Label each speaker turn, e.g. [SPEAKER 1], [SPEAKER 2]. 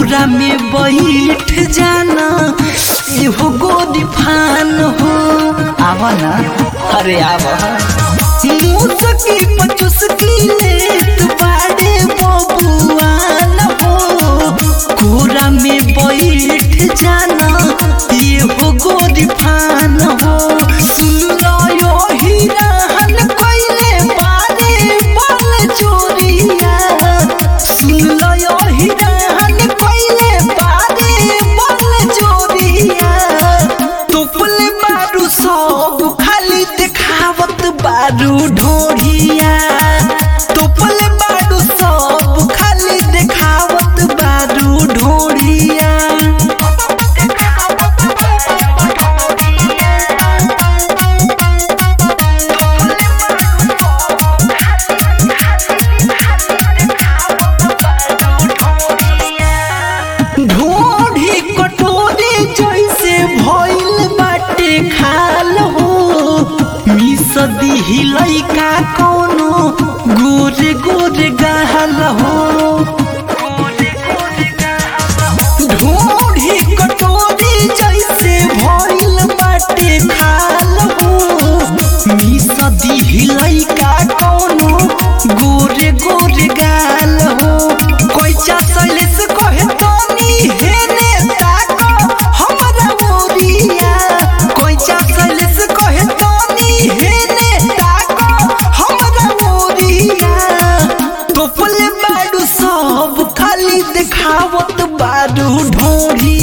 [SPEAKER 1] कोरा में बैठ जाना एहो गोदी फान हो आवा ना अरे आवा मुसकी पचुसकी लेत बाड़े बबुआन हो कोरा में बैठ जाना एहो गोदी फान हो सुन लो यो हिराहन कोइले बारे बल चोरिया सुन लो यो हिराहन कोइले बारे बल चोरिया टोपल बारू सब खाली देखावत बारू ढोढ़िया टोपल बारू सब खाली देखावत बारू ढोढ़िया ढोढ़ी कटोरी जैसे भइल बाटे खाल हो मिस दिही लइका कोनो गोरे गोरे गाल हो ढोढ़ी कटोरी जैसे भइल बाटे खाल हो मिस दिही लइका कोनो गोरे गोरे गाल हो कोई चासलिस कहे तनी हेने ताको हमरा मोरिया कोई चासलिस कहे तनी हेने ताको हमरा मोरिया टोपल बाडू सब खाली देखावत बाडू ढोढ़ी